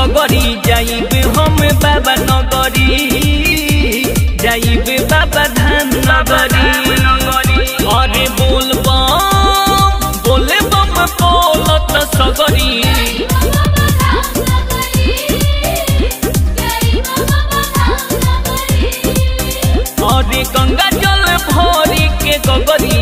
गगरी जाइब हम बाबा नगरी जाइब बाबा धाम नगरी अरे बोल बम बोले बम बोलत सगरी अरे गंगा जल भरी के गगरी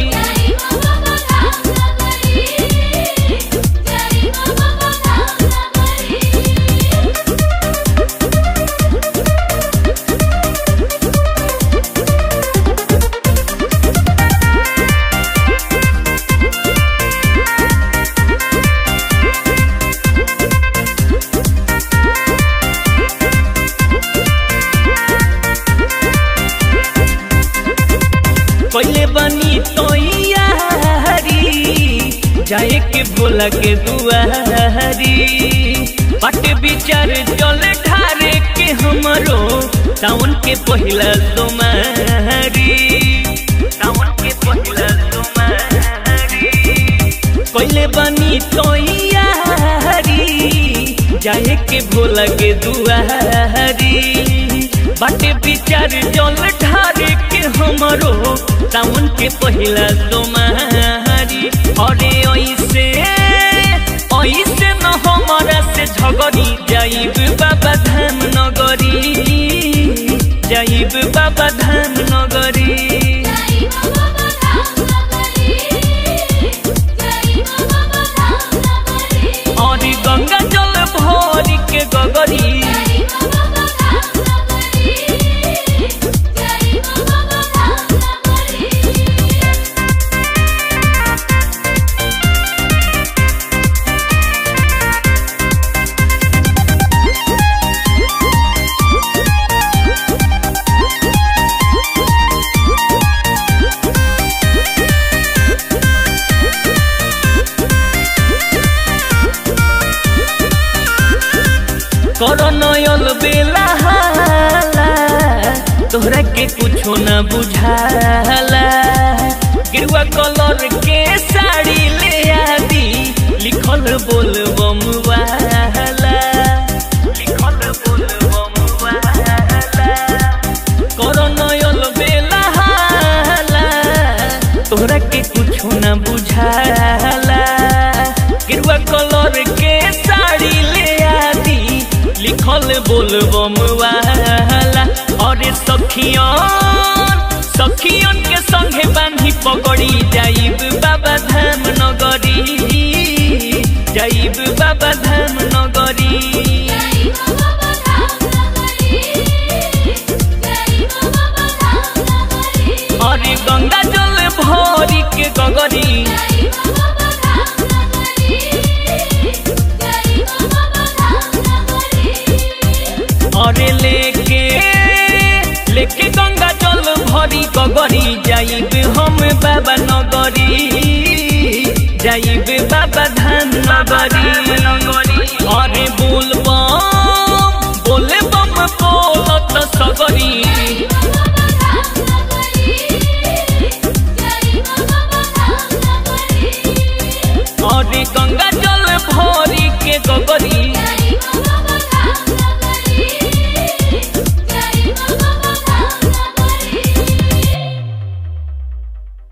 पहले बनी तैयारी जाए के भोला के दुआरी पट विचार चल ढारे के हमरो सावन के पहिला सोमारी सावन के पहिला सोमारी पहले बनी तैयारी जाए के भोला के दुआरी बाटे विचार जल ढारे के हमरो सावन के पहिला सोमारी अरे ऐसे ऐसे न हमारा से झगड़ी जाइब बाबा धाम नगरी जाइब बाबा धाम नगरी अरे गंगा जल भरी के गगरी करनयल बेला हाला तोहरा के कुछो न बुझाला गिरुआ कलर के साड़ी ले आदि लिखल बोल बम वाला लिखल बोल बम वाला करनयल बेला हाला तोहरा के कुछो न बुझाला गिरुआ कलर के साड़ी ले आदि लिखल बोल बम वाला अरे सखियन सखियन के संगे बांधी पकड़ी जाइब बाबा धाम नगरी जाइब बाबा धाम नगरी अरे गंगा जल भरी के गगरी अरे लेके लेके गंगा जल भरी गगरी जाइब हम बाबा नगरी जाइब बाबा धाम नगरी अरे बोल बम बोले बम बोलत सगरी अरे गंगा जल भरी के गगरी